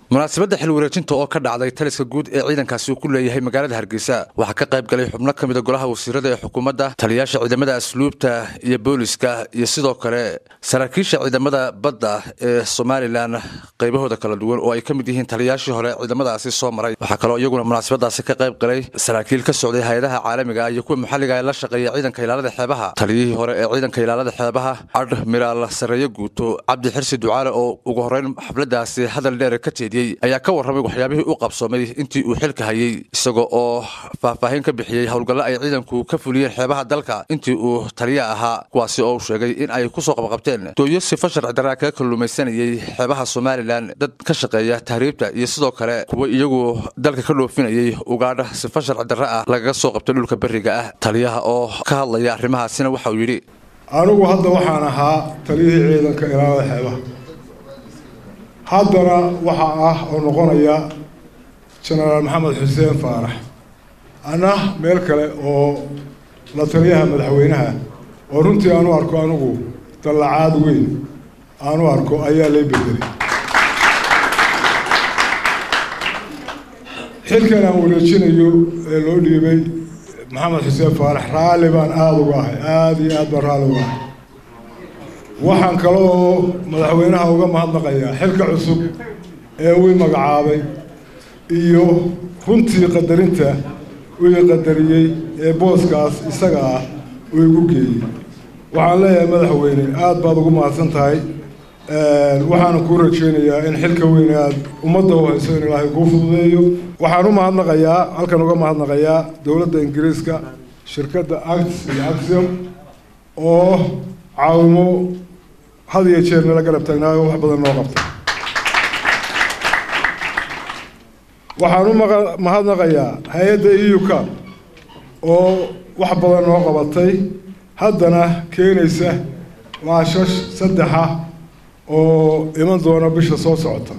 munaasabadda xil wareejinta oo ka dhacday taliska guud ee ciidankaasi uu ku leeyahay magaalada hargeysa waxaa ka qayb galay xubno ka mida golaha wasiirada ee xukuumadda taliyayaasha ciidamada asluubta iyo booliska iyo sidoo kale saraakiisha ciidamada badda ee somalilan qaybahooda kala duwan oo ay ka mid yihiin taliyayaashii hore ciidamadaasi soo maray waxaa kaloo iyaguna munaasabadaasi ka qayb galay saraakiil ka socday hay-adaha caalamiga iyo kuwa maxalliga ee la shaqeeya ciidanka ilaalada xeebaha taliyihii hore ee ciidanka ilaalada xeebaha admiraal sareeye guuto cabdi xirsi ducaale oo ugu horeyn xafladaasi hadal dheer ka jeediyey ayaa ka warramay waxyaabihii u qabsoomay intii uu xilka hayey isagoo oo faahfaahin ka bixiyey howlgallo ay ciidanku ka fuliyeen xeebaha dalka intii uu taliya ahaa kuwaasi oo uu sheegay in ay kusoo qabqabteen dooyo sifa sharci darraa kaga kalluumaysanayey xeebaha somalilan dad ka shaqeeya tahriibta iyo sidoo kale kuwa iyagu dalka ka dhoofinayey ugaadha sifa sharci darre ah lagaga soo qabtay dhulka berriga ah taliyaha oo ka hadlaya arrimahaasina waxa uu yidhi anigu hadda waxaan ahaa taliyihii ciidanka ilaalada xeebaha haddana waxaa ah oo noqonaya jenaraal maxamed xuseen faarax ana meel kale oo la taliyaha madaxweynaha oo runtii aanu arko anigu dallacaad weyn aanu arko ayaa lay bedelay xilkan aan wareejinayo ee loo dhiibay maxamed xuseen faarax raalli baan aada uga ahay aada iyo aad baan raalli uga ahay waxaan kale oo madaxweynaha uga mahadnaqayaa xilka cusub ee uu magacaabay iyo runtii qadarinta uu qadariyey ee booskaas isaga ah uu igu geeyey waxaan leeyahay madaxweyne aada baad ugu mahadsan tahay waxaana kuu rajeynayaa in xilka weyne aada ummadda u hayso in ilaahay kuu fududeeyo waxaan u mahadnaqayaa halkan uga mahadnaqayaa dowladda ingiriiska shirkadda act iyo axiom oo caawimo had iyo jeer nala garab taagnaayo wax badan noo qabtay waxaan u mahadnaqayaa hay-adda euka oo wax badan noo qabatay haddana keenaysa laashash saddexa oo iman doona bisha soo socota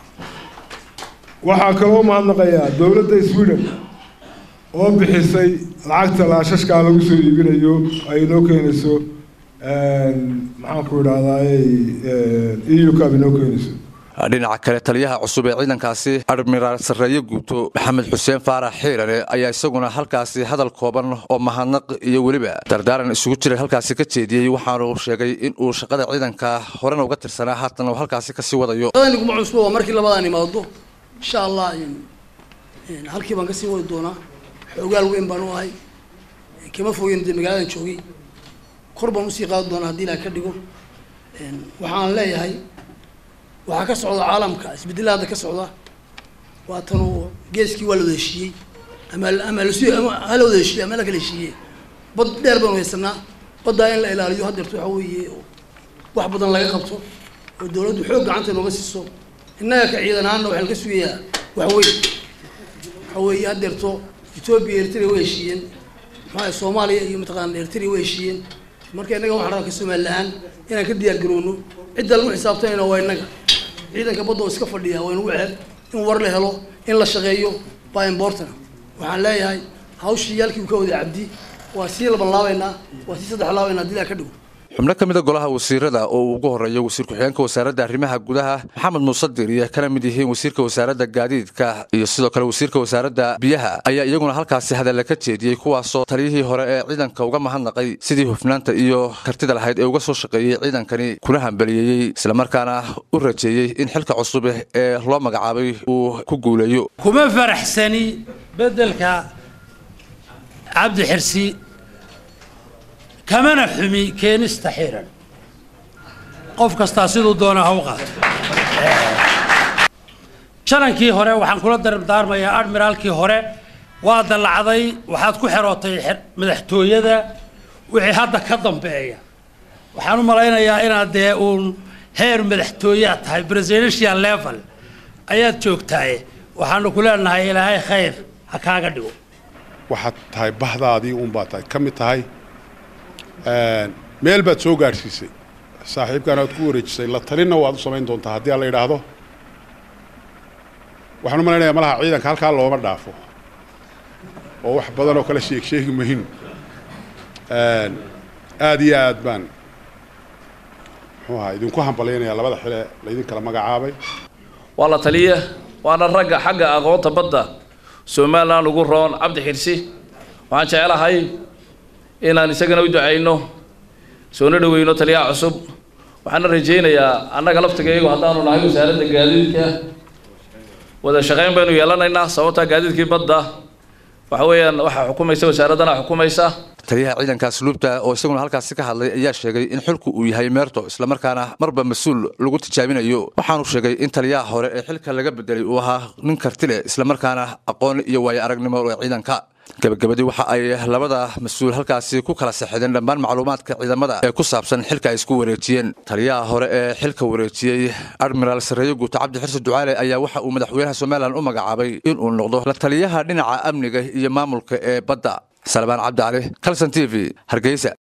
waxaa kaloo mahadnaqayaa dowladda sweden oo bixisay lacagta laashashkaa lagu soo iibinayo ay noo keenayso maxaanku idhahdaay euka ay noo keenayso dhinaca kale taliyaha cusub ee ciidankaasi admiraal sarreeye guuto maxamed xuseen faarax xiirane ayaa isaguna halkaasi hadal kooban oo mahadnaq iyo weliba dardaaran isugu jiray halkaasi ka jeediyey waxaanu sheegay in uu shaqada ciidanka horena uga tirsanaa haatan uu halkaasi kasii wadayo niguma cusbo waa markii labadaan imaado insha allah halkii baan kasii wadi doonaa xoogaal weyn baan u ahay kama fogeyn dee magaaladan joogay kor baan usii qaadi doonaa haddii ilaha ka dhigo waxaan leeyahay waxaa ka socda caalamka isbedela hadda ka socda waatanuu geeskii waa la wada heshiiyey ama ama las ama hala wada heshiiye ama la kala heshiiye bad dheer baanu haysanaa baddaa in la ilaaliyo haddeerto waxa weeye wax badan laga qabto oo dawladdu xoog gacanta inooga siiso innaga ka ciidan ahaanna waxaan ka sugayaa wax weyn waxa weeye haddeerto etoobiya eritrea way heshiiyeen maxaa soomaaliya iyo mataqaana eritrea way heshiiyeen marka innaga waxaan rabaa ka somali ahaan inaan ka diyaar garowno cidda lagu xisaabtanayna waa innaga ciidanka badda oo iska fadhiya waa inugu ceeb in war la helo in la shaqeeyo baa important waxaan leeyahay hawshii yaalkii uu ka waday cabdi waa sii laban laabaynaa waa sii saddex laabaynaa haddii ilaa ka dhigo xubno ka mida golaha wasiirada oo uu ugu horeeyo wasiir ku-xigeenka wasaaradda arrimaha gudaha maxamed muuse diriye kana mid yihiin wasiirka wasaaradda gaadiidka iyo sidoo kale wasiirka wasaaradda biyaha ayaa iyaguna halkaasi hadalla ka jeediyey kuwaasoo taliyihii hore ee ciidanka uga mahadnaqay sidii hufnaanta iyo kartida lahayd ee uga soo shaqeeyey ciidankani kuna hambaliyeeyey islamarkaana u rajeeyey in xilka cusub ee loo magacaabay uu ku guuleeyo kuma faraxsani beddelka cabdi xirsi kamana xumi keenista xiran qof kastaa siduu doona ha u qaato shanankii hore waxaan kula dardaarmayaa admiraalkii hore waa dallacday waxaad ku xerootay madaxtooyada wixii hadda ka dambeeya waxaan u malaynayaa inaad dee uun heer madaxtooyaad tahay presidential level ayaad joogtaaye waxaanu ku leenahay ilaahay khayr ha kaaga dhigo waxaad tahay bahdaadii uunbaad tahay ka mid tahay meel baad soo gaadhsiisay saaxiibkaan aad ku wareejisay la talinna waad u samayn doontaa haddii aan la idhaahdo waxaan u malaynayaa malaha ciidanka halkaa looma dhaafo oo wax badan oo kale sheeg sheegi mahin aada iyo aad baan muxuu ahaa idinku hambalyaynayaa labada xile laydin kala magacaabay waa la taliya waana ragga xagga aqoonta badda somalilan ugu roon cabdi xirsi waxaan jecelahay inaan isagana u ducayno soona dhaweyno taliyaha cusub waxaana rajaynayaa annaga laftigeegu haddaanu nahay wasaaradda gaadiidka wada shaqayn baynu yeelanaynaa sababtaa gaadiidkii badda waxa weeyaan waxaa xukumaysa wasaaraddana xukumaysa taliyaha ciidanka asluubta oo isaguna halkaasi ka hadlay ayaa sheegay in xilku uu yahay meerto islamarkaana marba mas-uul lagu tijaabinayo waxaanu sheegay in taliyaha hore ee xilka laga bedelay uu ahaa nin karti leh islamarkaana aqoon iyo waayo aragnimo ee ciidanka gabagabadii waxa ay labada mas-uul halkaasi ku kala saxideen dhammaan macluumaadka ciidamada ee ku saabsan xilka ay isku wareejiyeen taliyaha hore ee xilka wareejiyey admiraal sareeyo guuto cabdi xirsi ducaale ayaa waxa uu madaxweynaha somalilan u magacaabay inuu noqdo la taliyaha dhinaca amniga iyo maamulka ee badda salmaan cabdi cali kalson t v hargeysa